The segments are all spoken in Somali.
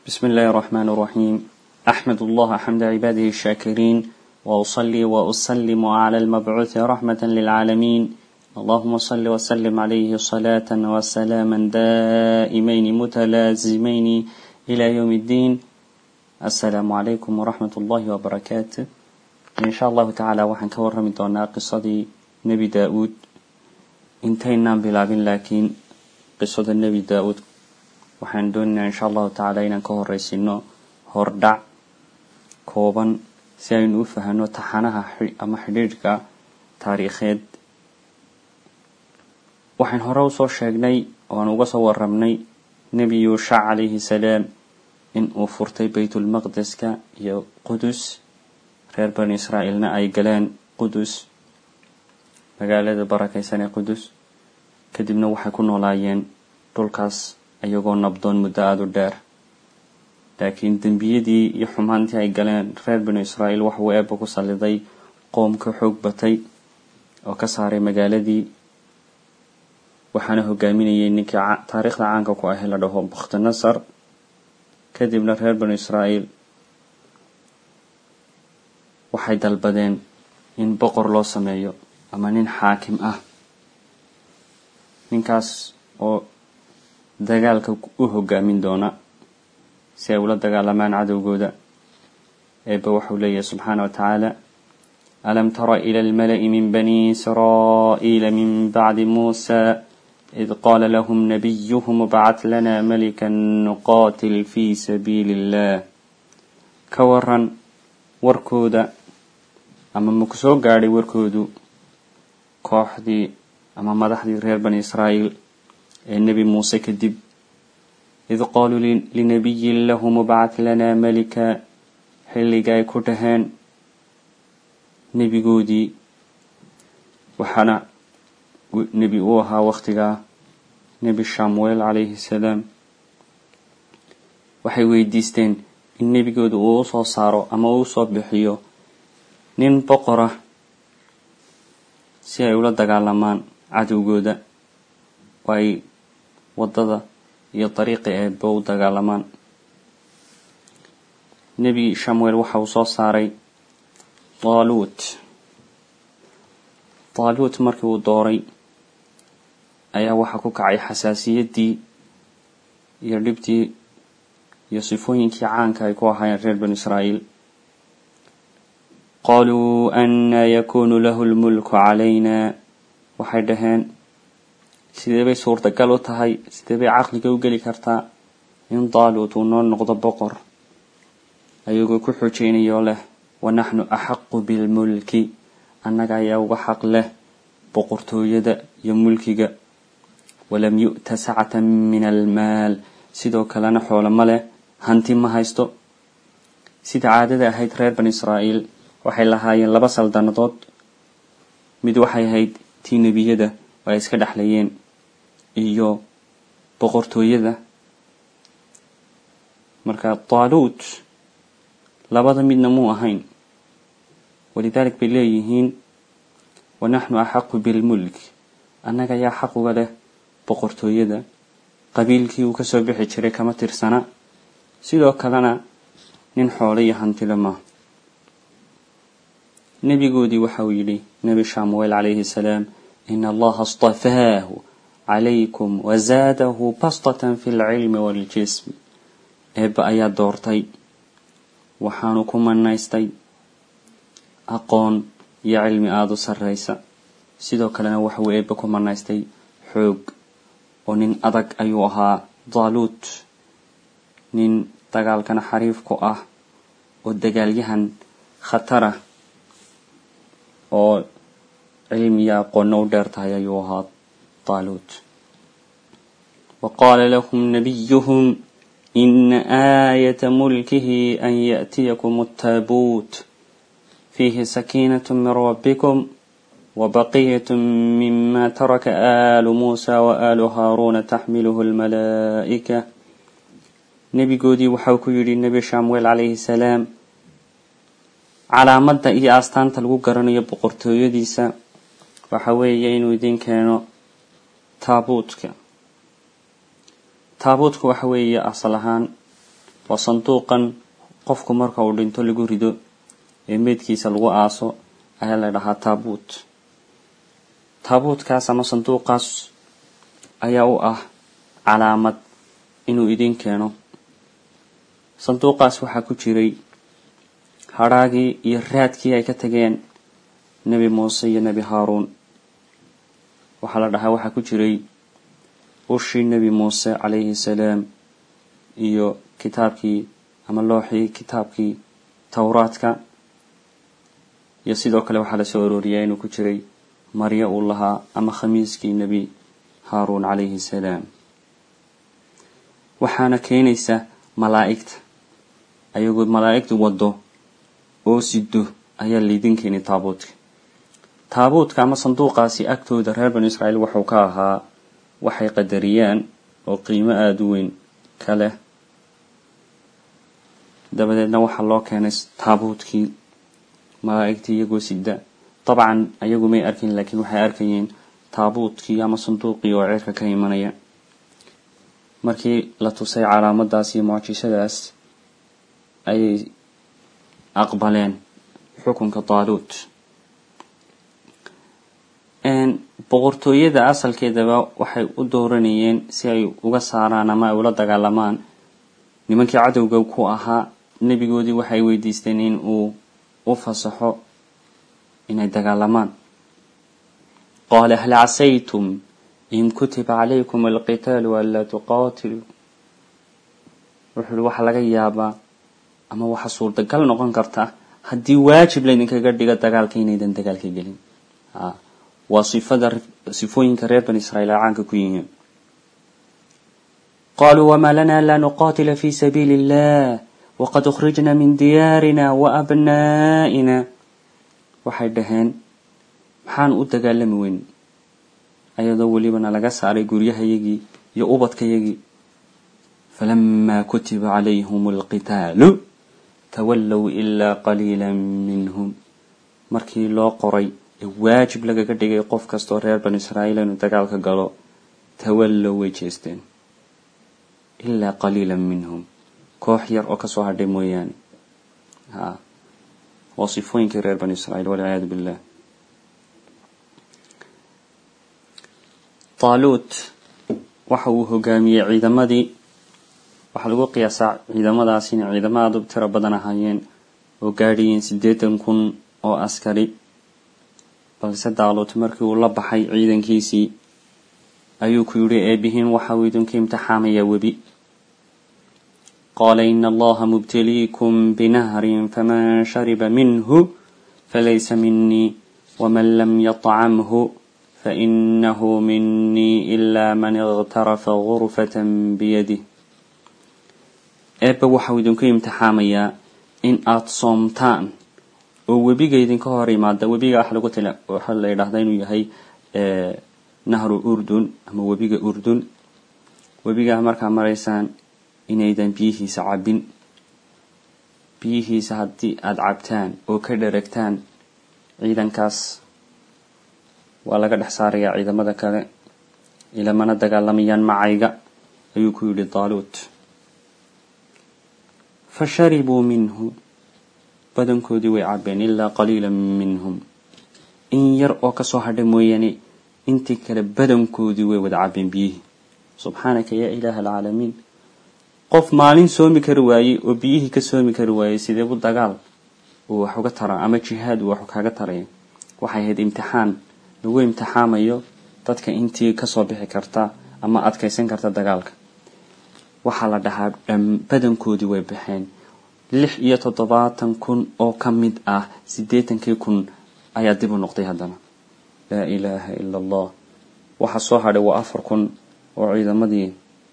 بسم الله الرحمن الرحيم أحمد الله حمد عباده الشاكرين وأصلي وأسلم على المبعوث رحمة للعالمين اللهم صل وسلم عليه صلاة وسلاما دائمين متلازمين إلى يوم الدين السلام عليكم ورحمة الله وبركاته إن شاء الله تعالى وحن كورم دونا قصة نبي داود انتهينا بلابين لكن قصة النبي داود waxaan doonaynaa insha allahu tacaala inaan ka horeysino hordhac kooban si aynu u fahano taxanaha ama xidhiidhka taariikheed waxaan hore usoo sheegnay ooaan uga soo warramnay nebi yuushac calayhi salaam in uu furtay baytulmaqdeska iyo qudus reer bani israa'iilna ay galeen qudus magaalada barakeysan ee qudus kadibna waxay ku noolaayeen dhulkaas iyagoo nabdoon muddo aada u dheer laakiin dembiyadii iyo xumaantii ay galeen reer banu israa'iil waxuu eebba ku salliday qoom ka xoog batay oo ka saaray magaaladii waxaana hogaaminayay ninkii taariikhda caanka ku ahe la dhaho bakhtinasar kadibna reer banu israa'iil waxay dalbadeen in boqor loo sameeyo ama nin xaakim ah ninkaas oo dagaalka u hogaamin doona si ay ula dagaalamaan cadowgooda eebba waxau leeyahay subxaana wa tacaala alam tara ila almala'i min bani israa'iila min bacdi muusa id qaala lahum nabiyuhum bacad lana malikan nuqaatil fi sabiili illah ka waran warkooda ama maku soo gaadhay warkoodu kooxdii ama madaxdii reer bani israa'iil ee nebi muuse kadib id qaaluu linabiyin lahu mubcad lanaa malika xilliga ay ku dhaheen nebigoodii waxaana nebi uu ahaa wakhtigaa nebi shamuel calayhi salaam waxay weydiisteen in nebigooda uu usoo saaro ama uu usoo bixiyo nin boqora si ay ula dagaalamaan cadowgooda oo ay waddada iyo dariiqi eebba u dagaalamaan nebi shamuel waxa uu soo saaray daaluut daaluut markii uu dooray ayaa waxaa ku kacay xasaasiyaddii iyo dhibtii iyo sifooyinkii caanka ay ku ahaayeen reer banu israa'iil qaaluu annaa yakuunu lahu lmulku calayna waxay dhaheen sidee bay suurtagal u tahay sidee bay caqliga u geli kartaa in daaluut uu noo noqdo boqor ayagoo ku xojeynayoo leh wa naxnu axaqu bilmulki annaga ayaa uga xaq leh boqortooyada iyo mulkiga walam yu'ta sacatan min almaal sidoo kalena xoolo ma leh hanti ma haysto sida caadada ahayd reer bani israa'iil waxay lahaayeen laba saldanadood mid waxay ahayd tii nebiyada oo ay iska dhexlayeen iyo boqortooyada marka daaluut labada midna muu ahayn walidalik bay leeyihiin wa naxnu axaqu bilmulk annaga ayaa xaq uga leh boqortooyada qabiilkii uu kasoo bixi jiray kama tirsana sidoo kalena nin xoolo iyo hantile maaha nebigoodii waxa uu yidhi nebi shamuel calayhi salaam in allaha astafaahu calaykum wazaadahu bastatan fi lcilmi waaljism eebba ayaa doortay waxaanu ku manaystay aqoon iyo cilmi aada u sarreysa sidoo kalena waxauu eebba ku manaystay xoog oo nin adag ayuu ahaa daaluut nin dagaalkana xariif ku ah oo dagaalyahan khatara oo cilmi iyo aqoonna u dheer tahay ayuu ahaa طالوت وقال لهم نبيهم إن آية ملكه أن يأتيكم التابوت فيه سكينة من ربكم وبقية مما ترك آل موسى وآل هارون تحمله الملائكة نبي قودي وحوكو يري النبي شامويل عليه السلام على مدى إي أستان تلقو قرنية بقرتو يديسا وحوية إنو دين كانوا taabuutka taabuutka waxa weeye asal ahaan waa sanduuqan qofku marka uu dhinto lagu rido ee meydkiisa lagu aaso ayaa la dhahaa taabuut taabuutkaas ama sanduuqaas ayaa u ah calaamad inuu idin keeno sanduuqaas waxaa ku jiray hadhaagii iyo raadkii ay ka tageen nebi muuse iyo nebi haaruun waxaa la dhahaa waxaa ku jiray ushii nebi muuse calayhi salaam iyo kitaabkii ama looxii kitaabkii towraadka iyo sidoo kale waxaa lasoo arooriyaa inuu ku jiray maryo uu lahaa ama khamiiskii nebi haaruun calayhi salaam waxaana keenaysa malaa'igta ayagoo malaa'igtu waddo oo sido ayaa laydin keenay taabuutka taabuutka ama sanduuqaasi agtooda reer banu israa'iil wuxuu ka ahaa waxay qadariyaan oo qiimo aada u weyn ka leh dabadeedna waxaa loo keenay taabuutkii malaa'igtii iyagoo sida dabcan ayagu may arkin laakiin waxay arkayeen taabuutkii ama sanduuqii oo ceerka ka imanaya markii la tusay calaamadaas iyo mucjisadaas ayay aqbaleen xukunka taaluut boqortooyada asalkeedaba waxay u dooranayeen si ay uga saaraan ama ay ula dagaalamaan nimankii cadowga ku ahaa nebigoodii waxay weydiisteen in uu u fasaxo inay dagaalamaan qaala hal casaytum in kutiba calaykum alqitaalu anlaa tuqaatiluu wuxuu uhi waxaa laga yaabaa ama waxa suurtagal noqon karta haddii waajib laydinkaga dhigo dagaalka inaydan dagaalka gelin waa sifada sifooyinka reer bani israiil ay caanka ku yihiin qaluu wma lana la nuqatila fi sabiili illah waqad ukhrijna min diyaarina waabna'ina waxay dhaheen maxaan u dagaalami weyn ayadoo welibana laga saaray guryahayagii iyo ubadkayagii falama kutiba calayhum alqitaalu tawallow ila qaliila minhum markii loo qoray ee waajib lagaga dhigay qof kastoo reer banu israa'iil inuu dagaalka galo tawallow way jeesteen ilaa qaliila minhum koox yar oo kasoo hadhay mooyaane ha waa sifooyinkii reer banu israiil walciyaadu billah taaluut waxa uu hogaamiyey ciidamadii waxaa lagu qiyaasaa ciidamadaas inay ciidamo aada u tiro badan ahaayeen oo gaadhayeen siddeetan kun oo askari balse daaluut markii uu la baxay ciidankiisii ayuu ku yidhi eebihiin waxa uu idinku imtixaamayaa webi qaala ina allaha mubtaliikum binahrin faman shariba minhu falaysa minii waman lam yطcamhu fainahu minii ila man اغtarafa gurfata biyadih eebba waxau idinku imtixaamayaa in aada soomtaan oo webiga idinka hor imaada webiga waxa lagu tila waxaa la yidhahdaa inuu yahay nahru urdun ama webiga urdun webigaa markaa maraysaan inaydan biyihiisa cabbin biyihiisa haddii aada cabtaan oo ka dheragtaan ciidankaas waa laga dhex saarayaa ciidamada kale ilamana dagaalamayaan macayga ayuu ku yidhi daaluut fa sharibuu minhu badankoodii way cabbeen ilaa qaliila minhum in yar oo kasoo hadha mooyaane intii kale badankoodii way wada cabbeen biyihii subxaanaka yaa ilaaha alcaalamiin qof maalin soomi kari waayey oo biyihii ka soomi kari waayey sideebu dagaal uu wax uga tara ama jihaad uu wax kaga taraya waxay ahayd imtixaan lagu imtixaamayo dadka intii kasoo bixi karta ama adkaysan karta dagaalka waxaa la dhahaa badankoodii way baxeen lix iyo toddobaatan kun oo ka mid ah siddeetankii kun ayaa dib u noqday haddana laa ilaaha ila allah waxa soo hadhay waa afar kun oo ciidamadii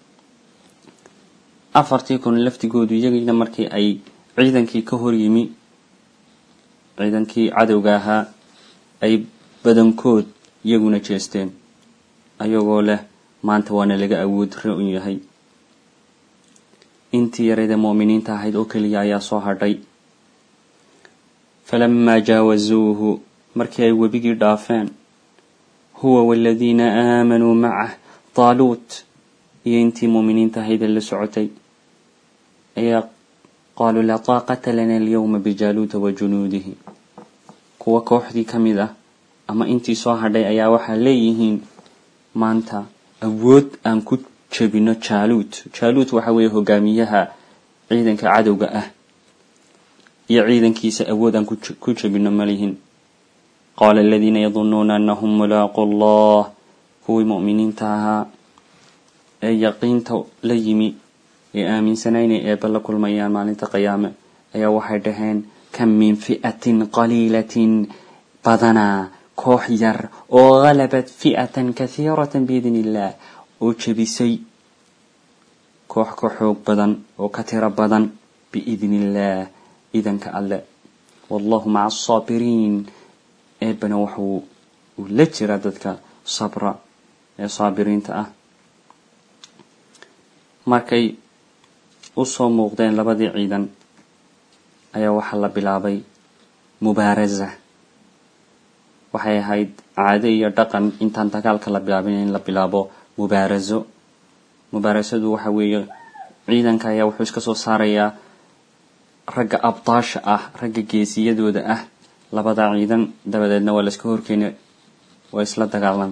afartii kun laftigoodu iyagiina markii ay ciidankii ka hor yimi ciidankii cadowga ahaa ay badankood iyaguna jeesteen ayagoo leh maanta waana laga awood ra-un yahay intii yarayda mu'miniinta ahayd oo keliya ayaa soo hadhay falamaa jaawazuuhu markii ay webigii dhaafeen huwa waladiina aamanuu macah taaluut iyo intii muuminiinta ahayd ee la socotay ayaa qaaluu laa taaqata lana alyawma bijaaluuta wa junuudihi kuwa kooxdii ka mid ah ama intii soo hadhay ayaa waxaa leeyihiin maanta awood aan ku jebino jaaluut jaaluut waxa weeye hogaamiyaha ciidanka cadowga ah iyo ciidankiisa awood aan ku jebino malihin qaala aladiina yadunuuna anahum mulaaqu allah kuwii mu'miniinta ahaa ee yaqiinta la yimi ee aaminsanaa inay eebba la kulmayaan maalinta qiyaame ayaa waxay dhaheen kam min fi'atin qaliilatin badanaa koox yar oo halabat fi'atan kahiiratan biidn illah oo jebisay koox ka xoog badan oo ka tiro badan biidn illah idanka alle wallahu maca asaabiriin eebbana waxuu uu la jira dadka sabra ee saabiriinta ah markay usoo muuqdeen labadii ciidan ayaa waxaa la bilaabay mubaarasa waxay ahayd caado iyo dhaqan intaan dagaalka la bilaabin in la bilaabo mubaaraso mubaarasadu waxa weeye ciidanka ayaa wuxuu iska soo saarayaa ragga abdaasha ah ragga geesiyadooda ah labada ciidan dabadeedna waa laiska horkeena waa isla dagaalan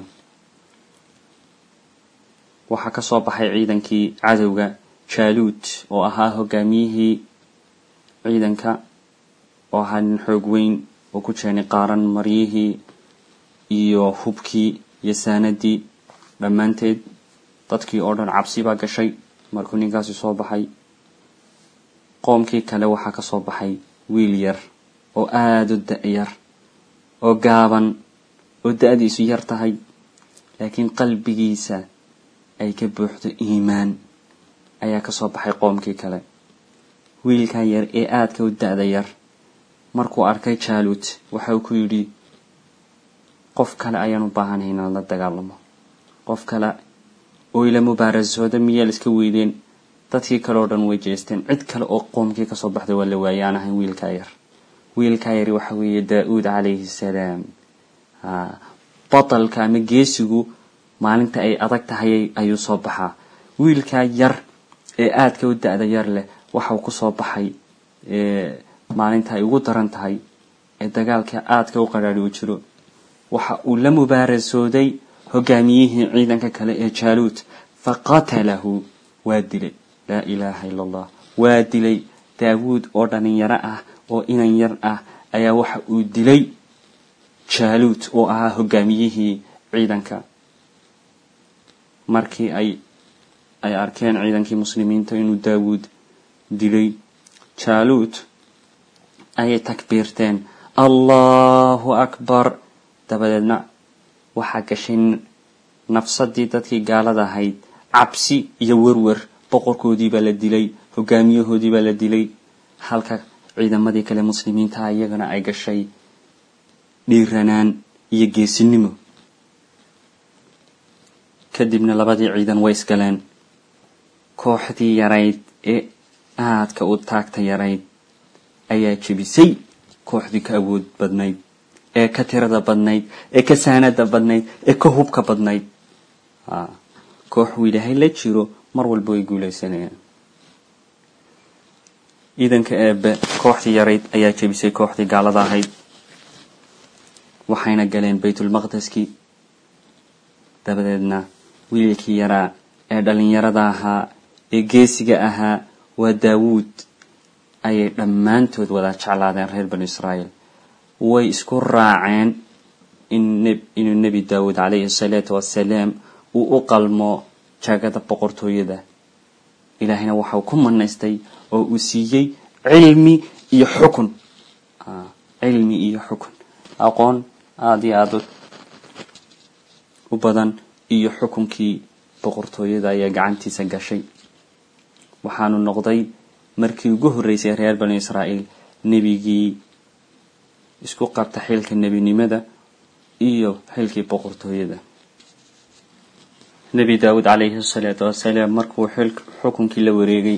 waxaa ka soo baxay ciidankii cadowga jaaluut oo ahaa hogaamiyihii ciidanka oo ahaa nin xoog weyn oo ku jeenay qaaran maryihii iyo hubkii iyo saanadii dhammaanteed dadkii oo dhan cabsi baa gashay markuu ninkaasi soo baxay qoomkii kale waxaa ka soo baxay wiil yar oo aada u da-yar oo gaaban oo da-diisu yar tahay laakiin qalbigiisa ay ka buuxdo iimaan ayaa ka soo baxay qoomkii kale wiilkaa yar ee aadka u da-da yar markuu arkay jaaluut waxa uu ku yidhi qof kale ayaan u baahanay inaan la dagaalamo qof kale oo ila mubaarasooda miyaa la iska weydeen dadkii kale oo dhan way jeesteen cid kale oo qoomkii kasoo baxday waa la waayay aan ahayn wiilkaa yar wiilkaa yari waxa weeye daa-uud calayhi salaam batalka ama geesigu maalinta ay adag tahay ayuu soo baxaa wiilkaa yar ee aadka u da-da yar leh waxau kusoo baxay maalinta ay ugu daran tahay ee dagaalka aadka u qadhaadhi u jiro waxa uu la mubaarasooday hogaamiyihii ciidanka kale ee jaaluut faqatalahu waa dilay laa ilaaha ila allah waa dilay daawuud oo dhalinyaro ah oo inan yar ah ayaa waxa uu dilay jaaluut oo ahaa hogaamiyihii ciidanka markii ay ay arkeen ciidankii muslimiinta inuu daawuud dilay jaaluut ayay takbiirteen allahu akbar dabadeedna waxaa gashay nafsadii dadkii gaalada ahayd cabsi iyo werwer boqorkoodii baa la dilay hogaamiyahoodii baa la dilay halka ciidamadii kale muslimiintaha iyagana ay gashay dhiiranaan iyo geesinimo kadibna labadii ciidan way isgaleen kooxdii yarayd ee aadka u taagta yarayd ayaa jebisay kooxdii ka awood badnayd ee ka tirada badnayd ee ka saanada badnayd ee ka hubka badnayd koox uu ilaahay la jiro mar walba way guuleysanayaan ciidanka eebe kooxdii yarayd ayaa jebisay kooxdii gaalada ahayd waxayna galeen baytulmaqdeski dabadeedna wiilkii yaraa ee dhalinyarada ahaa ee geesiga ahaa waa daawuud ayay dhammaantood wada jeclaadeen reer banu israa'iil way isku raaceen inuu nebi daawuud calayhi asalaatu wassalaam uu u qalmo jaagada boqortooyada ilaahayna waxau ku manaystay oo uu siiyey cilmi iyo xukun cilmi iyo xukun aqoon aada iyo aada u badan iyo xukunkii boqortooyada ayaa gacantiisa gashay waxaanu noqday markii ugu horreysay reer banu israa'iil nebigii isku qabta xilka nebinimada iyo xilkii boqortooyada nebi daawuud calayhi asalaatu wassalaam markuu xukunkii la wareegay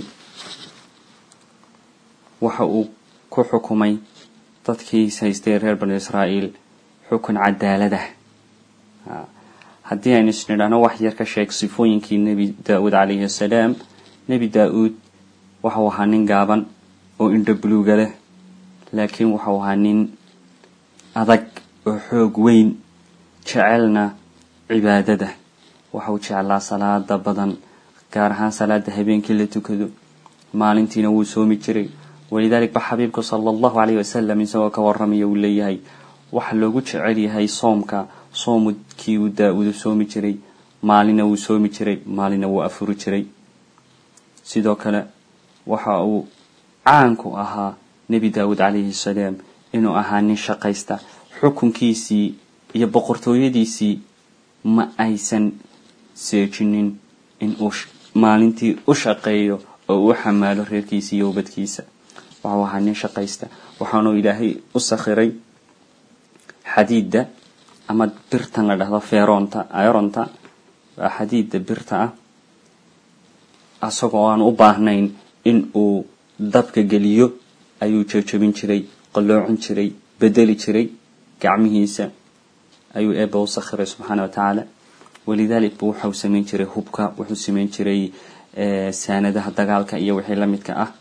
waxa uu ku xukumay dadkii haystay reer banu israa'iil xukun cadaaladah haddii aynu isnidhaano wax yar ka sheeg sifooyinkii nebi daa-uud calayhi assalaam nebi daa-uud waxau ahaa nin gaaban oo indho buluuga leh laakiin waxau ahaa nin adag oo xoog weyn jecelna cibaadada waxau jeclaa salaada badan gaar ahaan salaada habeenkii la tukado maalintiina wuu soomi jiray walidalik ba xabiibku sala allahu calayh wasalam isagoo ka waramaya uu leeyahay waxa loogu jecel yahay soomka soomudkii uu daa-udu soomi jiray maalina wuu soomi jiray maalina wuu afuri jiray sidoo kale waxa uu caanku ahaa nebi daawuud calayhi salaam inuu ahaa nin shaqaysta xukunkiisii iyo boqortooyadiisii ma aysan seejinin in uu maalintii u shaqeeyo oo u xamaalo reerkiisa iyo ubadkiisa waxau ahaa nin shaqaysta waxaanuu ilaahay u sakhiray xadiidda ama birtan la dhahdo feeroonta ironta waa xadiidda birta ah asagoo aan u baahnayn in uu dabka geliyo ayuu jejabin jiray qalloocin jiray bedeli jiray gacmihiisa ayuu eeba u sakhiray subxaana wa tacaala walidalik bu waxau samayn jiray hubka wuxuu samayn jiray saanadaha dagaalka iyo wixii la midka ah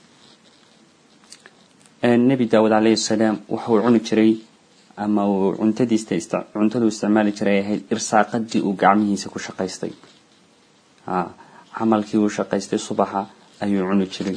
nebi daawud calayhi salaam waxauu cuni jiray ama uu cuntadiista cuntadu isticmaali jiray ay ahayd irsaaqadii uu gacmihiisa ku shaqaystay camalkii uu shaqaystay subaxa ayuu cuni jiray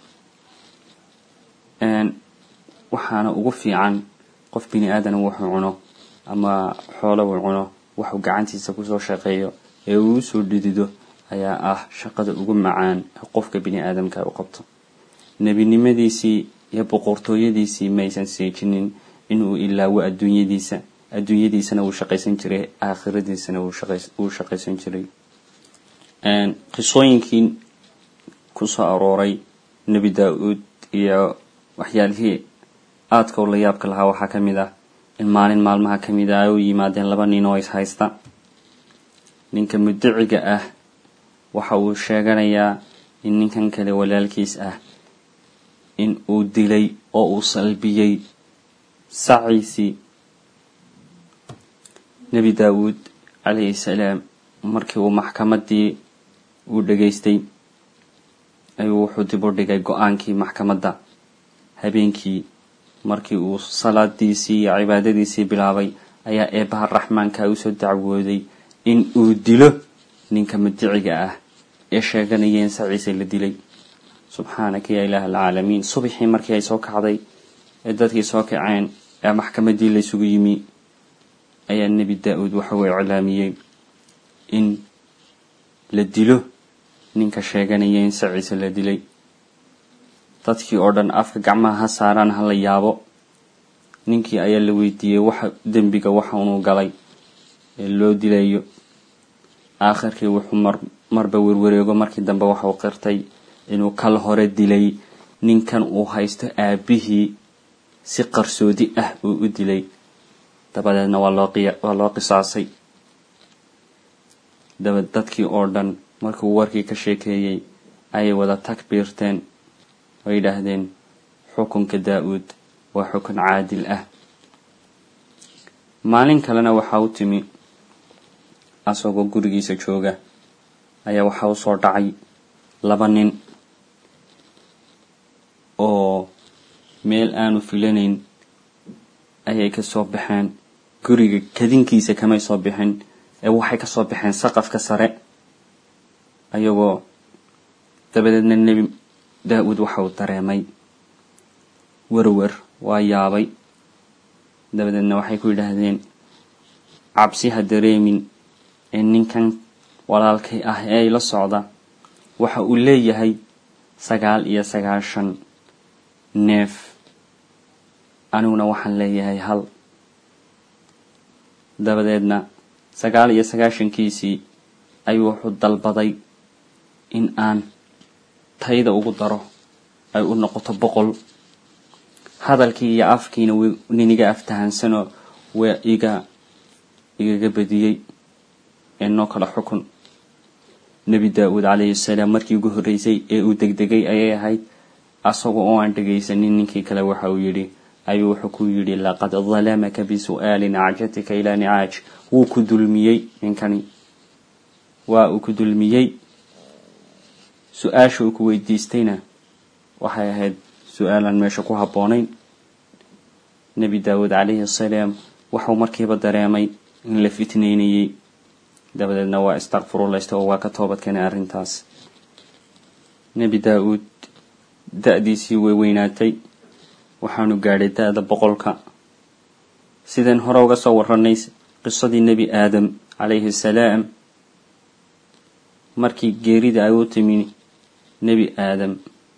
waxaana ugu fiican qof bini aadana wuxuu cuno ama xoolo uu cuno waxuu gacantiisa kusoo shaqeeyo ee uu usoo dhidido ayaa ah shaqada ugu macaan qofka bini aadamka u qabto nebinimadiisii iyo boqortooyadiisii maysan seejinin inuu ilaawo adduunyadiisa adduunyadiisana wuu shaqaysan jiray aakhiradiisana wuu shaqaysan jiray qisooyinkii kusoo arooray nebi daa-uud iyo waxyaalihii aadka u la yaabka lahaa waxaa ka mid ah in maalin maalmaha ka mid ah ay u yimaadeen laba nin oo is haysta ninka muddaciga ah waxa uu sheeganayaa in ninkan kale walaalkiis ah in uu dilay oo uu salbiyey saciisii nebi daawuud calayhi salaam markii uu maxkamaddii uu dhegaystay ayuu wuxuu dib u dhigay go-aankii maxkamadda habeenkii markii uu salaadiisii iyo cibaadadiisii bilaabay ayaa eebbaha raxmaanka usoo dacwooday in uu dilo ninka mudiciga ah ee sheeganaya in saciise la dilay subxaanaka yaa ilaah alcaalamiin subaxii markii ay soo kacday ee dadkii soo kaceen ee maxkamaddii laysugu yimi ayaa nebi daa-uud waxauu iclaamiyey in la dilo ninka sheeganaya in saciise la dilay dadkii oo dhan afka gacmaha ha saaraan ha la yaabo ninkii ayaa la weydiiyey waxa dembiga waxa unuu galay ee loo dilayo aakhirkii wuxuu mar marba werwareego markii dambe waxau qirtay inuu kal hore dilay ninkan uu haysto aabihii si qarsoodi ah uu u dilay dabadeedna waa loo qiya waa loo qisaasay daba dadkii oo dhan markuu warkii ka sheekeeyey ayay wada takbiirteen oo yidhaahdeen xukunka daa-uud waa xukun caadil ah maalin kalena waxaa u timi asagoo gurigiisa jooga ayaa waxaa usoo dhacay laba nin oo meel aanu filanayn ayay kasoo baxeen guriga kadinkiisa kamay soo bixin ee waxay kasoo baxeen saqafka sare ayagoo dabadeedna nebi daa-uud waxa uu dareemay werwer waa yaabay dabadeedna waxay ku yidhaahdeen cabsi ha dareemin ee ninkan walaalkay ah ee ay la socda waxa uu leeyahay sagaal iyo sagaashan neef aniguna waxaan leeyahay hal dabadeedna sagaal iyo sagaashankiisii ayuu wuxuu dalbaday in aan tayda ugu daro ay u noqoto boqol hadalkii iyo afkiina w niniga aftahansanoo waa iga igaga badiyey ee noo kala xukun nebi daa-uud calayhi salaam markii ugu horreysay ee uu degdegay ayay ahayd asaga oo aan dhegaysanin ninkii kale waxa uu yidhi ayuu wuxuu ku yidhi laqad dalamaka bisu'aali nacajatika ilaa nicaaj wuu ku dulmiyey ninkani waa uu ku dulmiyey su-aasha uu ku weydiistayna waxay ahayd su-aalaan meesha ku habboonayn nebi daawuud calayhi asalaam waxuu markiiba dareemay in la fitneynayey dabadeedna waa istakfurullaysta oo waa ka toobad keenay arrintaas nebi daa-uud da-diisii way weynaatay waxaanu gaadhay da-da boqolka sideen hore uga soo warranay qisadii nebi aadam calayhi asalaam markii geerida ay u timi nebi aadam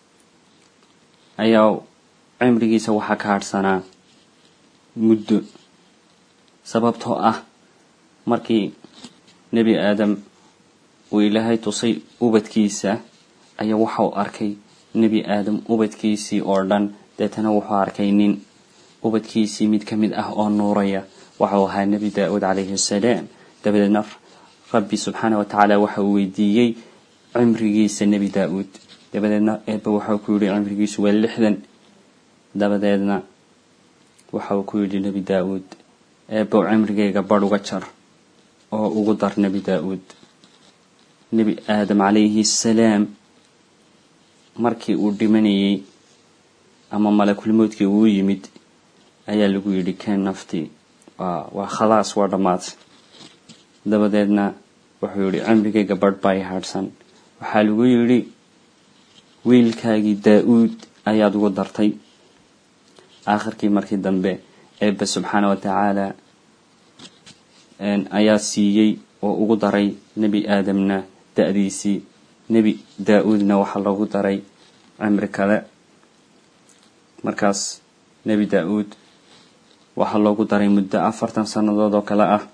ayaa cimrigiisa waxaa ka hadhsanaa muddo sababtoo ah markii nebi aadam uu ilaahay tusay ubadkiisa ayaa waxau arkay nebi aadam ubadkiisii oo dhan deetana wuxuu arkay nin ubadkiisii mid ka mid ah oo nuuraya waxau ahaa nebi daa-uud calayhi asalaam dabadeedna rabbi subxaana wa tacaala waxa uu weydiiyey cimrigiisa nebi daa-uud dabadeedna eebba waxau ku yidhi cimrigiisu waa lixdan dabadeedna waxau ku yidhi nebi daa-uud eebbow cimrigayga badh uga jar oo ugu dar nebi daa-uud nebi aadam calayhi asalaam markii uu dhimanayey ama malakulmoodkii uu yimid ayaa lagu yidhi keen naftii waa waa khalaas waa dhammaad dabadeedna wuxuu yidhi cimrigayga badh baa i hadhsan waxaa lagu yidhi wiilkaagii daa-uud ayaad ugu dartay aakhirkii markii dambe eebbe subxaana wa tacaala ayaa siiyey oo ugu daray nebi aadamna da-diisii nebi daa-uudna waxaa loogu daray cimri kale markaas nebi daa-uud waxaa loogu daray muddo afartan sannadood oo kale ah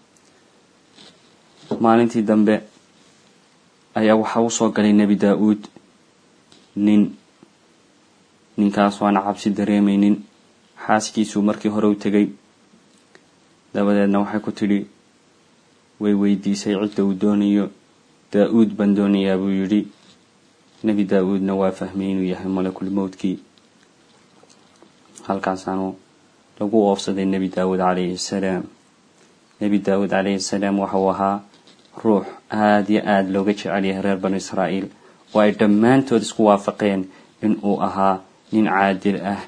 maalintii dambe ayaa waxaa usoo galay nebi daa-uud nin ninkaas waana cabsi dareemaynin xaaskiisuu markii hore u tegay dabadeedna waxay ku tidhi way weydiisay cidda uu doonayo daa-uud baan doonayaa buu yidhi nebi daa-uudna waa fahmay inuu yahay malakul mowdkii halkaasaanu lagu oofsaday nebi daawuud calayhi assalaam nebi daawuud calayhi assalaam waxauu ahaa ruux aada iyo aada looga jecel yahay reer banu israa'iil oo ay dhammaantood isku waafaqeen in uu ahaa nin caadil ah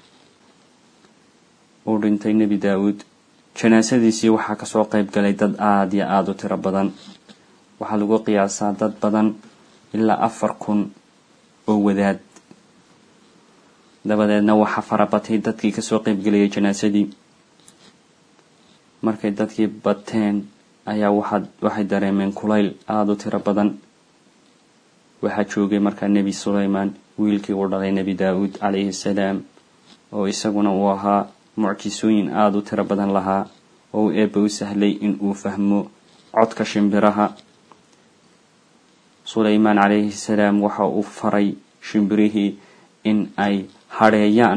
uu dhintay nebi daawuud janaasadiisii waxaa kasoo qayb galay dad aada iyo aada u tiro badan waxaa lagu qiyaasaa dad badan ilaa afar kun oo wadaad dabadeedna waxaa farabatay dadkii kasoo qaybgelayay janaasadii markay dadkii bateen ayaa waxaad waxay dareemeen kulayl aada u tiro badan waxaa joogay markaa nebi sulaymaan wiilkii uu dhalay nebi daa-uud calayhi assalaam oo isaguna uu ahaa mucjisooyin aada u tiro badan lahaa oo uu eebba u sahlay in uu fahmo codka shimbiraha sulaymaan calayhi salaam waxa uu faray shimbirihii in ay hadheeyaan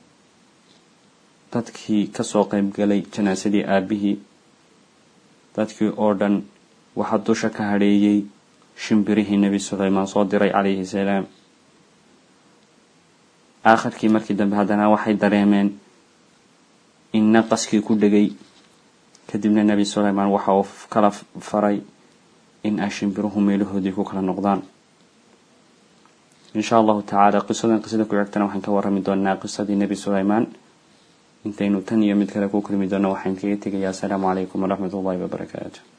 dadkii kasoo qaybgalay janaasadii aabihii dadkii oo dhan waxaa dusha ka hadheeyey shimbirihii nebi sulaymaan soo diray calayhi salaam aakhirkii markii dambe haddana waxay dareemeen in naqaskii ku dhegay kadibna nebi sulaymaan waxa uu kala faray in ay shimbiruhu meelahoodii ku kala noqdaan insha allahu tacaala qisadan qisada ku xigtana waxaan ka warrami doonaa qisadii nebi sulaymaan intaynu tan iyo mid kale ku kulmi doono waxaan kaga tegayaa asalaamu calaykum waraxmat ullahi wabarakaatu